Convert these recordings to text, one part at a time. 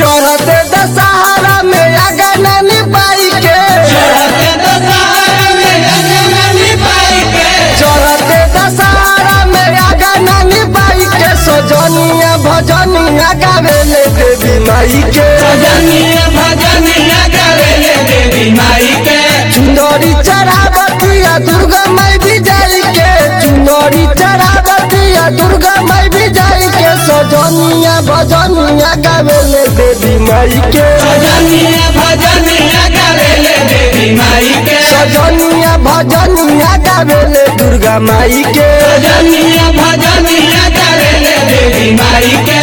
चढ़ते दशहरा में आगा नानी बाई के चढ़ते दशहरा में रंगमनी पाई के चढ़ते दशहरा में आगा नानी बाई के सजनिया भजनिया गावेले देवी माई के भजनिया भजनिया गावेले देवी माई के चुंदरी चढ़ावतिया दुर्गा माई भी जाई के चुंदरी चढ़ावतिया दुर्गा माई भी जाई के सजनिया भजनिया गावेले देवी माई के भजनिया भजनिया गावेले देवी माई के सजनिया भजनिया गावेले दुर्गा माई के भजनिया भजनिया गावेले देवी माई के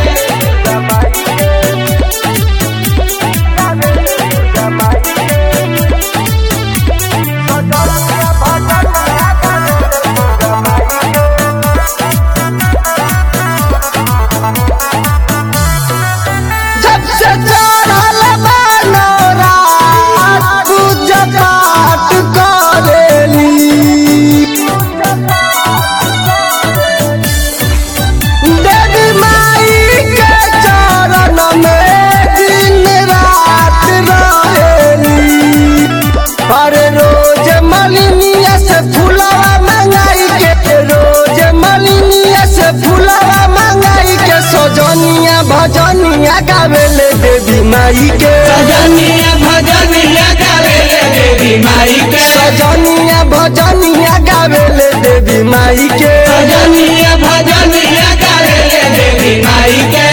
जब से चढ़ल बनोरा पूजा पाठ करेली देवी माई के चरण में दिन रात रहेली हर रोज मलिनिया से फूलवा मंगाई के रोज मलिनिया से फूलवा मंगाई के सजनिया भजनिया गावेले देवी माई के भजनिया भजनिया गावेले देवी माई के सजनिया भजनिया गावेले देवी माई के भजनिया भजनिया गावेले देवी माई के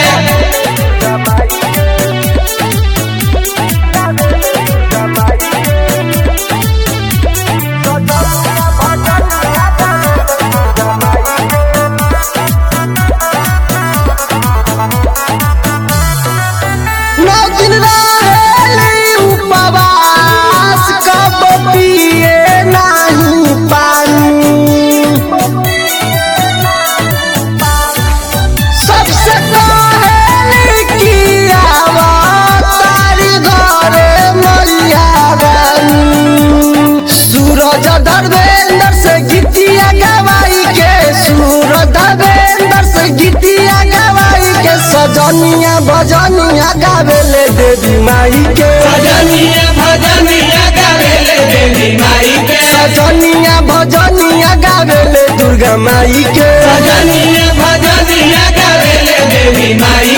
नौ दिन रहेली उपवास कब पिए नाही पानी सबसे कहेली कि आवा तारी घरे मैया रानी सूरज धर्मेंद्र से गीतिया गवाई के सूरज धर्मेंद्र से गीतिया गवाई के सजनिया भजनिया गावेले देवी माई के भजनिया भजनिया गावेले देवी माई के सजनिया भजनिया गावेले दुर्गा माई के भजनिया भजनिया गावेले देवी माई